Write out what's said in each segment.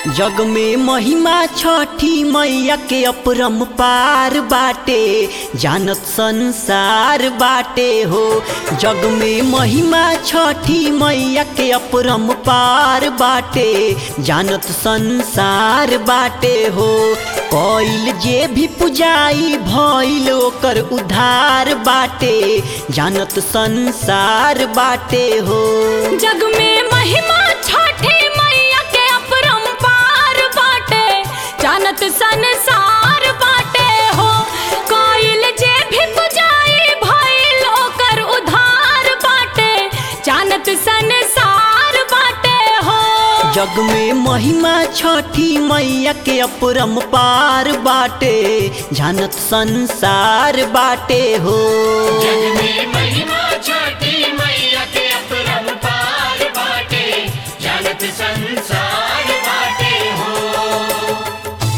जग में महिमा छठी मैया के अपरम पार बाटे जानत संसार बाटे हो जग में महिमा छठी मैया के अपरम पार बाटे जानत संसार बाटे हो कइल जे भी पुजाई भइल ओकर उधार बाटे जानत संसार बाटे हो जग में महिमा छठी मैया के अपरंपार बाटे जानत संसार बाटे हो कोइल जे भी पुजाई भइल ओकर उधार बाटे जानत संसार बाटे हो जग में महिमा छठी मैया के अपरम पार बाटे जानत संसार बाटे हो जग में महिमा छठी मैया के अपरंपार बाटे जानत संसार बाटे हो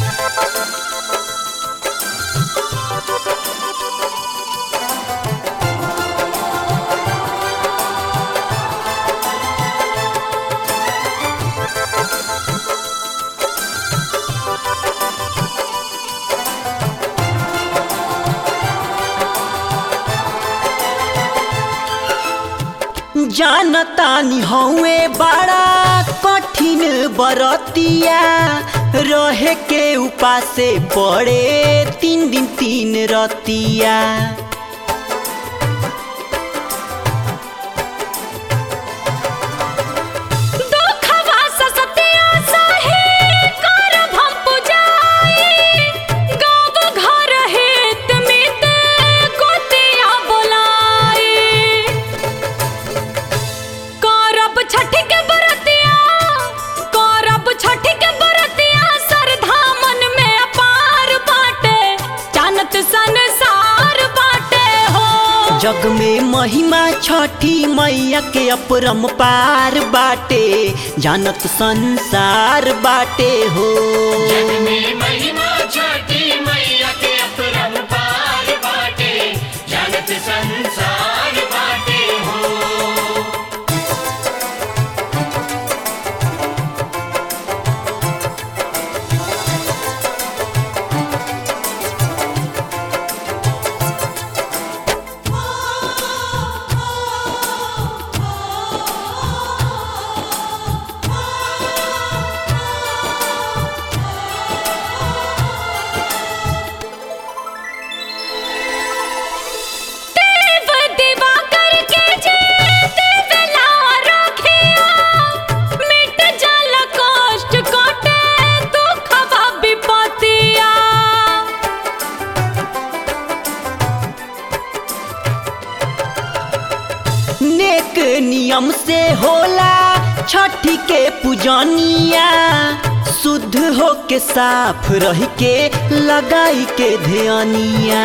जानतानी हौए बड़ा कठिन बरतिया रहे के उपासे पड़े तीन दिन तीन रतिया दुखवा ससतिया सहे करब हम पुजाई गाँव घर हित मित गोतिया बोलाई करब छठ के बरतिया करब छठ के बरतिया श्रद्धा मन में अपार बाटे जानत संसार बाटे हो जग में महिमा छठी मैया के अपरम पार बाटे जानत संसार बाटे हो जग में महिमा छठी मैया के अपरंपार बाटे जानत संसार बाटे हो देव दिवा करके जे देवला रखिया मिट जल कष्ट कटे दुखवा विपतिया नेक नियम से होला छठी के पूजनिया शुद्ध हो के साफ रह के लगाई के ध्यानिया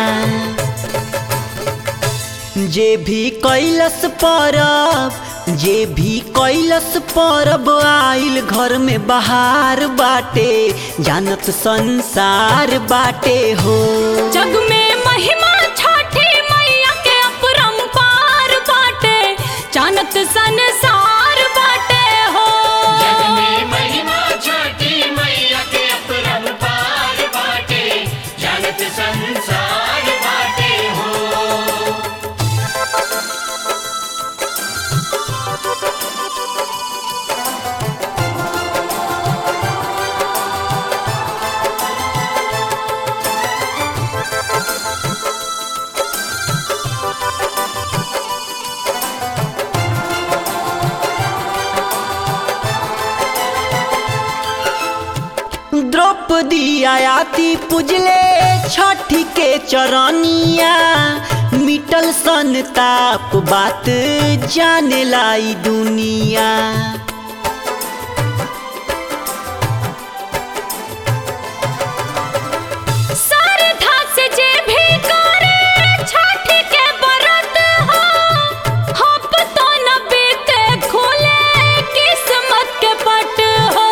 जे भी कैलस परब जे भी कैलस परब आइल घर में बहार बाटे जानत संसार बाटे हो जग में महिमा छठी मैया के अपरंपार बाटे जानत संसार बाटे हो जग में महिमा छठी मैया के अपरंपार बाटे जानत संसार बाटे हो द्रौपदी आयाती पूजले छठी के चरनिया मिटल संताप बात जाने लाई दुनिया श्रद्धा से जे भी करे छठ के व्रत हो हप तो न बीते खुले किस्मत के पट हो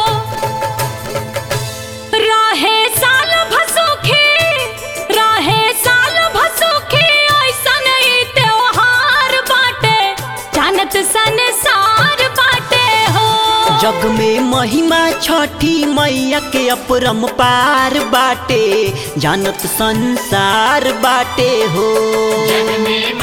रहे साल भसुखी रहे साल भसुखी ऐसन ई त्योहार बाटे जानत संसार बाटे हो जग में महिमा छठी मैया के अपरम पार बाटे जानत संसार बाटे हो जग में